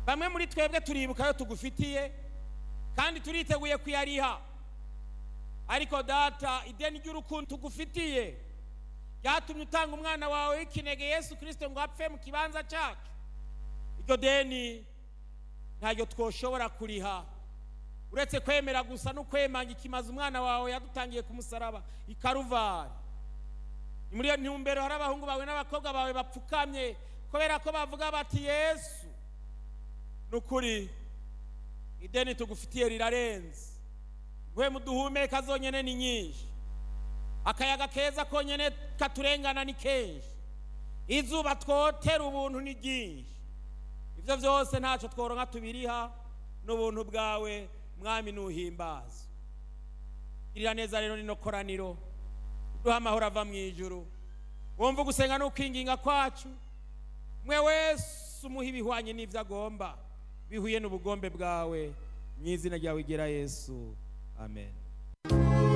bamwe muri twebwe turibuka ayo tugufitiye kandi turiteguye kuyariha ariko data ideni ry'urukundo tugufitiye ryatumye utanga umwana wawe w'ikinege yesu kirisito ngo apfe mu kibanza cyacu iryo deni ntaryo twoshobora kuriha uretse kwemera gusa no kwemanga ikimaze umwana wawe yadutangiye ku musaraba i karuvari ni muri iyo ntumbero hari abahungu bawe n'abakobwa bawe bapfukamye kubera ko bavuga bati yesu ni ukuri ideni tugufitiye rirarenze guhe muduhumeka zonyine ni nyinshi akayaga keza konyine katurengana ni kenshi izuba twotera ubuntu ni ryinshi ibyo byose ntacyo tworonka tubiriha n'ubuntu bwawe mwami nuhimbaza girira neza rero nino koraniro duha amahoro ava mu ijuru wumva gusenga n'ukwinginga kwacu mwe wese umuha ibihwanye n'ibyo agomba bihuye n'ubugombe bwawe mu izina ryawe igera yesu amen